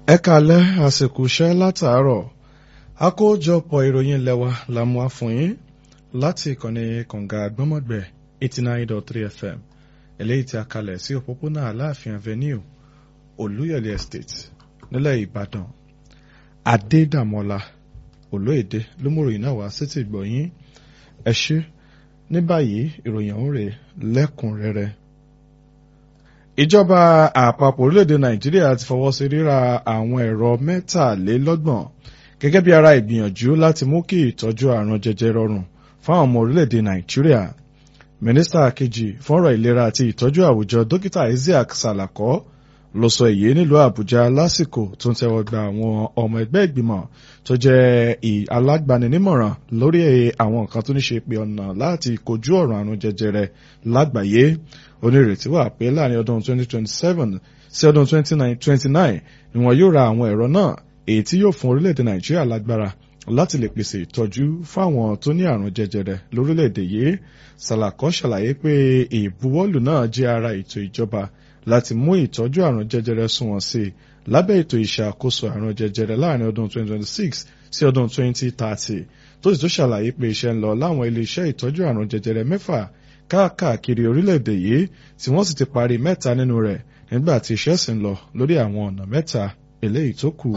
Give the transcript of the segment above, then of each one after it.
ẹ kalẹ́ àsìkò iṣẹ́ látàárọ̀ àkójọpọ̀ ìròyìn lẹ́wà la mú wá fún yín láti ìkànnì kànga gbọ́mọ̀gbẹ̀ eighty nine dot three fm eléyìí tí a kalẹ̀ sí òpópónà aláàfin avenue olúyọ̀lé estate nílẹ̀ ìbàdàn adédàmọ́lá olóyèdè ló mú ìròyìn náà wá sétí gbọ̀yìn ẹ ṣé ní báyìí ìròyìn ọ̀hún rèé lẹ́kùnrẹ́rẹ́ ìjọba àpapọ̀ orílẹ̀-èdè nàìjíríà ti fọwọ́ sí ríra àwọn ẹ̀rọ mẹ́tàlélọ́gbọ̀n gẹ́gẹ́ bí ara ìgbìyànjú láti mú kí ìtọ́jú àrùn jẹjẹrẹ rọrùn fáwọn ọmọ orílẹ̀-èdè nàìjíríà mínísítà kejì fọ́nrọ̀ ìlera àti ìtọ́jú àwùjọ dókítà isiaq salako ló sọ èyí nílùú àbújá lásìkò tó ń tẹ́wọ́ gba àwọn ọmọ ẹgbẹ́ ìgbìmọ̀ tó jẹ́ alágbaninímọ̀ràn lórí àwọn nǹkan tó ní ṣe pé ọ̀nà láti kojú ọ̀rọ̀ àrùn jẹjẹrẹ lágbàáyé onírètí wà pé láàrin ọdún 2027 sí ọdún 2029 ni wọn yóò ra àwọn ẹ̀rọ náà èyí tí yóò fún orílẹ̀-èdè nàìjíríà lágbára láti lè pèsè ìtọ́jú fáwọn tó ní àrùn jẹjẹrẹ lórílẹ̀-èdè yìí sàlàkọ́ ṣàlàyé pé ìbuwọ́lù náà jẹ́ ara ètò ìjọba láti mú ìtọ́jú àrùn jẹjẹrẹ sunwọ̀n sí i lábẹ́ ètò ìṣàkóso àrùn jẹjẹrẹ láàrin ọdún 2026 sí ọdún 2030 tó sì tún ṣàlàyé pé iṣẹ́ ń lọ láwọn ilé-iṣẹ́ ìtọ́jú àrùn jẹjẹrẹ mẹ́fà káàkiri orílẹ̀-èdè yìí tí wọ́n sì ti parí mẹ́ta nínú rẹ̀ nígbà tí iṣẹ́ sì ń lọ lórí àwọn ọ̀nà mẹ́ta eléyìí tó kù.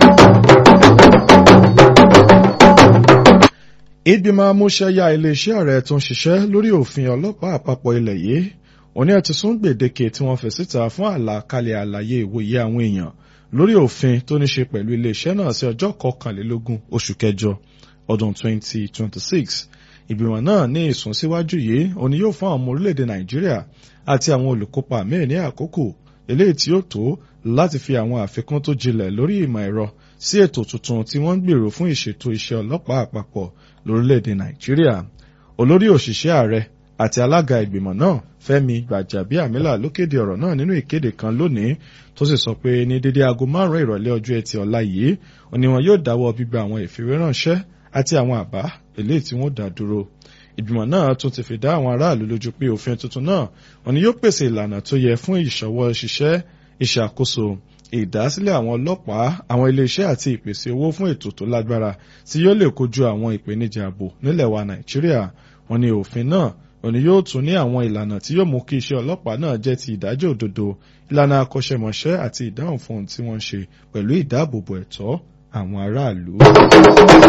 ìgbìmọ̀ amúṣẹ́yá iléeṣẹ́ ààrẹ tó ń ṣiṣẹ́ lórí òfin ọlọ́pàá àpapọ̀ ilẹ̀ yìí òní ẹ̀ ti sún gbèdéke tí wọ́n fi síta fún àlàkalẹ̀ àlàyé ìwòye àwọn èèyàn lórí òfin tó ní ṣe pẹ̀lú iléeṣẹ́ náà sí ọjọ́ kọkànlélógún oṣù kẹjọ ọdún 2026 ìgbìmọ̀ náà ní ìsúnsíwájú yìí òní yóò fún àwọn ọmọ orílẹ̀-èdè nàìjíríà àti àwọn olùkópa míì ní àkókò eléyìí tí ó tó láti fi àwọn àfikún tó jinlẹ̀ lórí ìmọ̀ ẹ̀rọ sí ètò tuntun tí wọ́n ń gbèrò fún ìṣètò iṣẹ́ ọlọ́pàá àpapọ̀ lórílẹ̀-èdè nàìjíríà olórí òṣìṣẹ́ ààrẹ àti alága ìgbìmọ̀ náà fẹ́mi gbàjàbíàmílà ló kéde ọ̀rọ̀ náà nínú ìkéde kan lónìí tó sì sọ pé ní dédé aago márùn-ún ìrọ̀lẹ́ ọjọ́ ẹtì ọ̀la yìí òní wọn yóò dáwọ́ gbígba àwọn ìfìwéránṣẹ́ àti àwọn àbá eléyìí tí wọ́n dá dúró ìgbìmọ̀ náà tún ti fi dá àwọn aráàlú lójú pé òfin tuntun náà òní yóò pèsè ìlànà tó yẹ fún ìṣọwọ́ ṣiṣẹ́ ìṣàkóso ìdásílẹ̀ àwọn ọlọ́pàá àwọn iléeṣẹ́ àti ìpèsè owó fún ètò tó lágbára tí yóò lè kojú àwọn ìpèníjà ààbò nílẹ̀ wa nàìjíríà wọ́n ní òfin náà òní yóò tún ní àwọn ìlànà tí yóò mú kí iṣẹ́ ọlọ́pàá náà jẹ́ ti ìdájọ́ òdodo ìlànà akọ́ṣẹ́mọṣẹ́ àti ìdáhùn fún ohun tí wọ́n ń ṣe pẹ̀lú ìdáàbòbò ẹ̀tọ́ àwọn aráàlú.